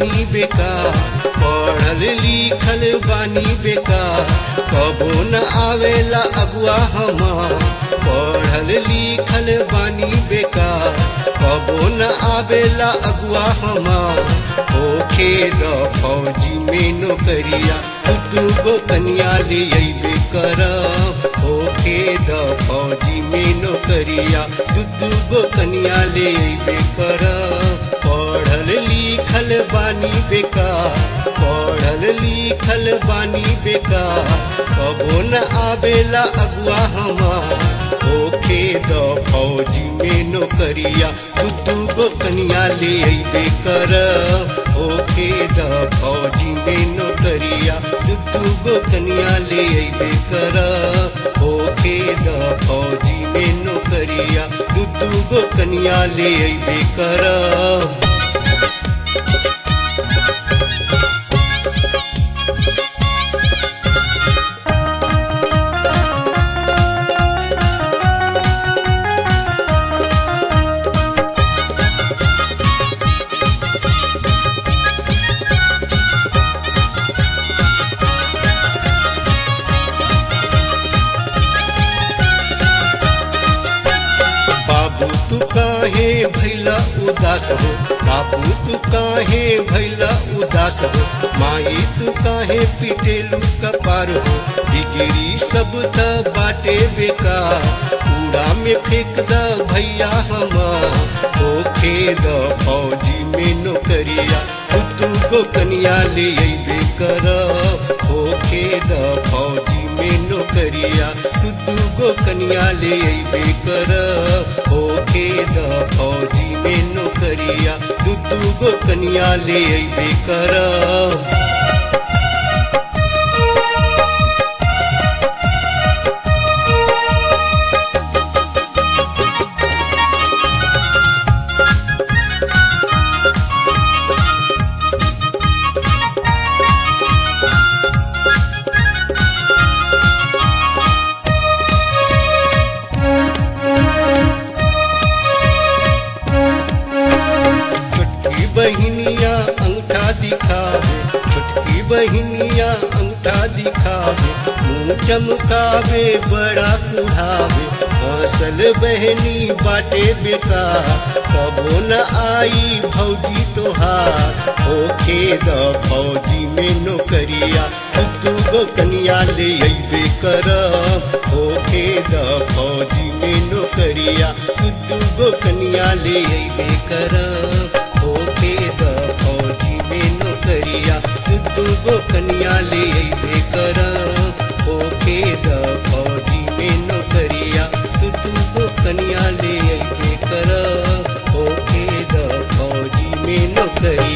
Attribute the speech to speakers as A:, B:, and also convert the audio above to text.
A: बानी बेकार पढ़ल लिखल बानी बेकार कबो न आवेला अगुआ हमार पढ़ल लिखल बानी बेकार कबो न आवेला अगुआ हमार होखे द फौजी में नौकरिया तू गो कन्या ले अइबे करब होखे द फौजी में नौकरिया दू गो कन्या ले अइबे करब पढ़ल लिखल बानी बेकार पढ़ल लिखल बानी बेकार कबो न आवेला अगुआ हमार होखे द फौजी में नौकरिया दू गो कन्या ले अइबे करब होखे द फौजी में नौकरिया दू गो कन्या ले अइबे करब होखे द फौजी में नौकरिया दू गो कन्या ले अइबे करब बाबू तू काहे भैला उदास हो बाबू तू काहे भैला उदास हो माई तू काहे पिटेलू कपार हो डिग्री सब त बाटे बेकार कूड़ा में फेंक द भैया हमार होखे द फौजी में नौकरिया तू गो कन्या ले अइबे करब होखे द फौजी में नौकरिया तू गो कन्या ले अइबे करब होखे द फौजी में नौकरिया तू गो कन्या ले अइबे करब छोटकी बहिनिया अंगूठा दिखावे छोटकी बहिनिया अंगूठा दिखावे मुंह चमकावे बड़ा कुढ़ावे हंसल बहनी बाटे बेकार कबो न आई भौजी तोहार होखे द फौजी में नौकरिया तू गो कन्या ले अइबे करब होखे द फौजी में नौकरिया तू गो कन्या ले अइबे करब होखे द फौजी में नौकरिया तू गो कन्या ले अइबे करब होखे द फौजी में नौकरिया तू गो कन्या ले अइबे करब होखे द फौजी में नौकरिया